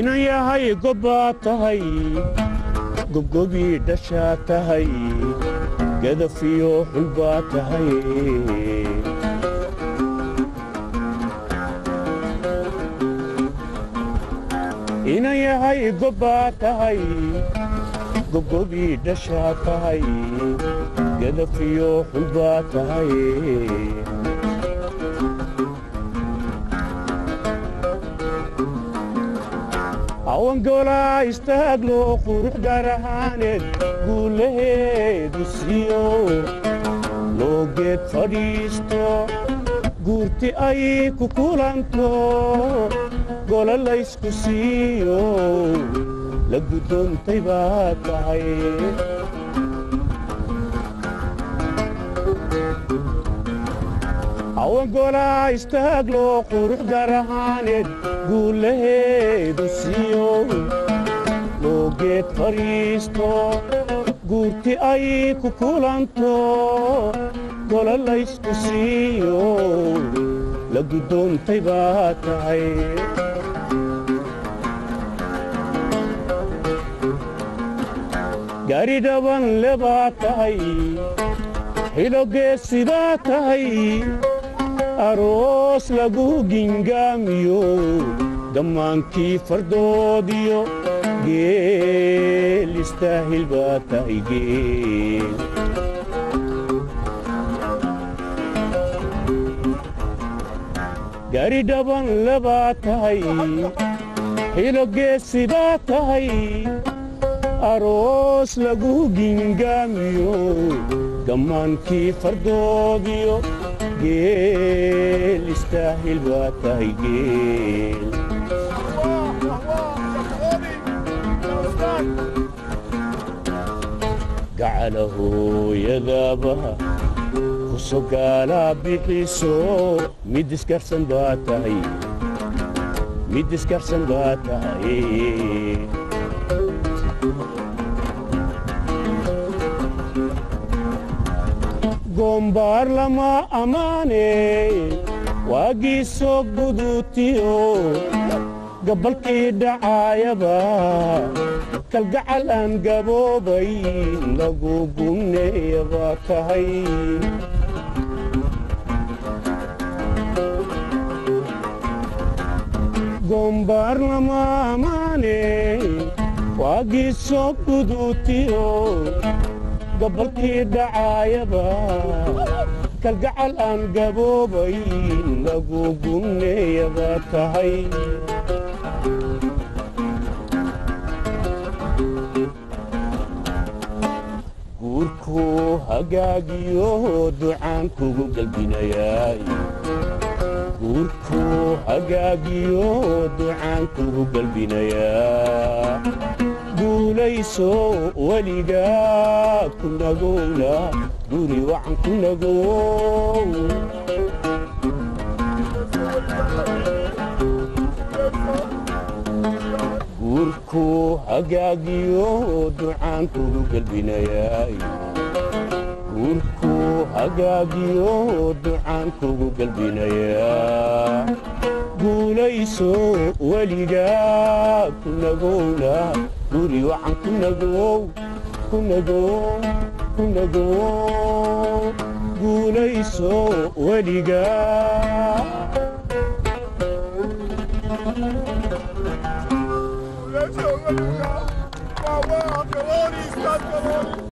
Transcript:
inan yahay gobbaa tahay gobgobii dhashaa tahay gadafiyo xulbaa tahay inan yahay gobbaa tahay gobgobii dhashaa tahay gadafiyo xulbaa tahay awangoolaa istaaglo qurux gaar ahaaneed guulaheedu siiyo loo geed fadhiisto guurti ay ku kulanto golo laysku siiyo la guddoontay baa tahay awangoolaa istaaglo qurux gaar ahaaneed guulaheedu siiyo loo geed fadhiisto guurti ay ku kulanto golo laysku siiyo la guddoontay baa tahay gaari dhaban le baa tahay xidhogeesidaa tahay aroos lagu gingaamiyo gammaankii fardoodiyo geel istaahil baa tahay geel gaari dhaban lebaa tahay xidhogeesidaa tahay aroos lagu gingaamiyo gammaankii fardoodiyo geel istaahil baa tahay geel gacala hooyadaabaha kusogaalaa bixiso mid iskarsan baa tahay mid iskarsan baa tahay goombaar lama ammaane waagii soo guduutiyo gabbalkii dhacaayaba kalgacal aan gaboobay lagu gumneeya baa tahay goombaar lama ammaane waagii soo guduutiyo gabalkii dhacaayaba kalgacal aan gaboobay lagu gumneeyaba tahay guurkuu hagaagiyo ducaan kugu galbinayaay guurkuu hagaagiyo ducaan kugu galbinayaa guulayso weligaa ku nagowna guri wacan ku nagow guurkuu hagaagiyo ducaan kugu galbinayaay guurkuu hagaagiyo ducaan kugu galbinayaa guulayso weligaa ku nagowna guri wacan ku nagow ku nagow ku nagow guulayso weligaa Wow, wow, Uncle Odie, Uncle Odie.